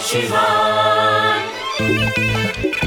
Shivan.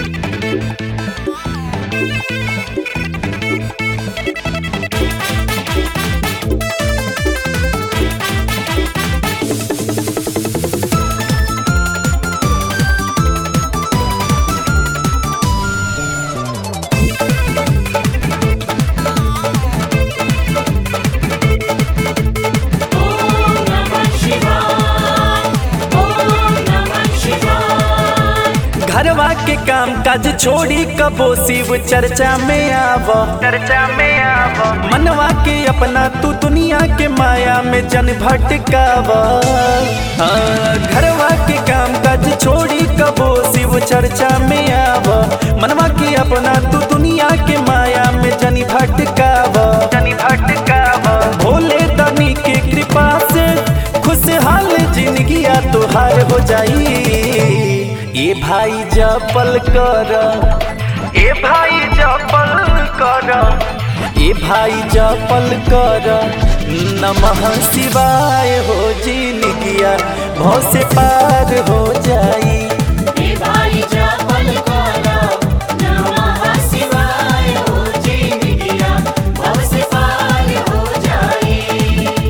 Om Namah Shivan. Om Namah Shivan. घरवा के काम काज छोड़ी कबो शिव चर्चा में आव चर्चा में आव मनवा के अपना तू दुनिया के माया में जन भटकाव हाँ, घरवा के काम काज छोड़ी कबो शिव चर्चा में आव मनवा के अपना तू दुनिया के माया में जन भटकाव जन भटकाव भोले दनी के कृपा से खुशहाल जिंदगिया तुहार हो जाई ए भाई जपल कर ए भाई जपल कर ए भाई जपल कर नमः शिवाय हो जिंदगिया भौ से पार हो जाई देवाई जपल करा नमः शिवाय हो जिंदगिया भव से पार हो जाई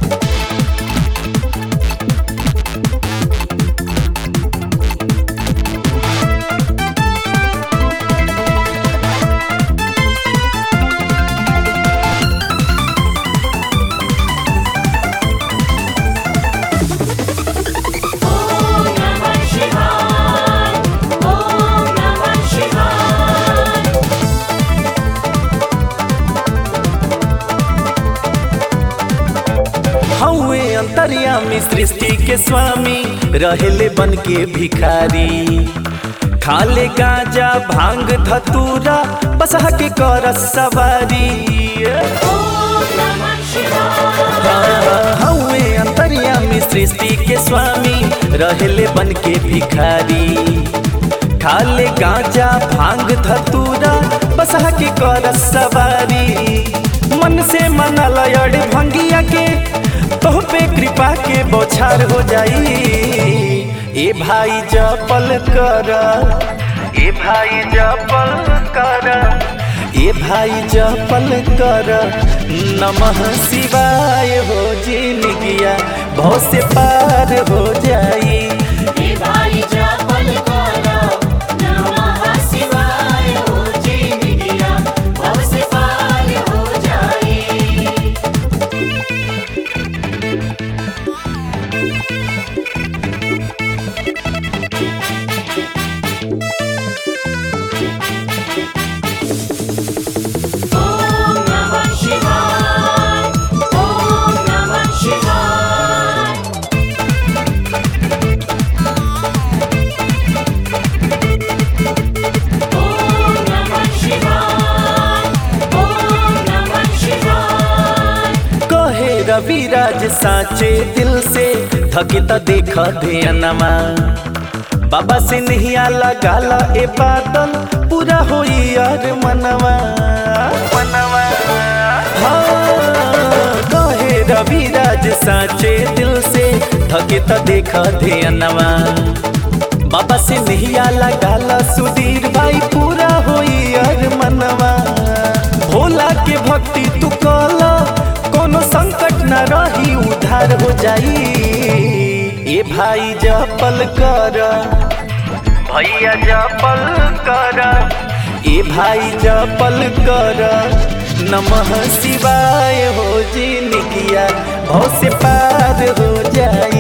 Om Namah Shivan. Om Namah Shivan. हौवे अंतर्यामी सृष्टि के स्वामी रहेले बन के भिखारी खाले गांजा भांग धतूरा बसहा के कर सवारी Om Namah Shivan. हौवे अंतर्यामी सृष्टि के स्वामी रहेले बन के भिखारी खाले गांजा भांग धतूरा बसहा के कर सवारी मन से मनल अड़ भंगिया के तोह पे कृपा के बौछार हो जाई ए भाई जपल कर ए भाई जपल कर ए भाई जपल कर नमः शिवाय हो जिंदगिया भौ से पार हो जाई देवाई जपल करा नमः शिवाय हो जिंदगिया भव से पार हो जाई Om Namah Shivan. Om Namah Shivan. Om Namah Shivan. Om Namah Shivan. कहे रविराज साचे दिल से थकित देख ध्यानमा बाबा से नहीं लगाला ए बादल पूरा होई यार मनवा मनवा हाँ, कहे रविराज साचे दिल से थकित देख ध्यानमा बाबा से नहीं लगाला सुधीर भाई पूरा होई यार मनवा भोला के भक्ति तू कला कोनो संकट न रही उधार हो जाई ए भाई जपल कर भैया जपल कर ए भाई जपल कर नमः शिवाय हो जिंदगिया भौ से पार हो जाई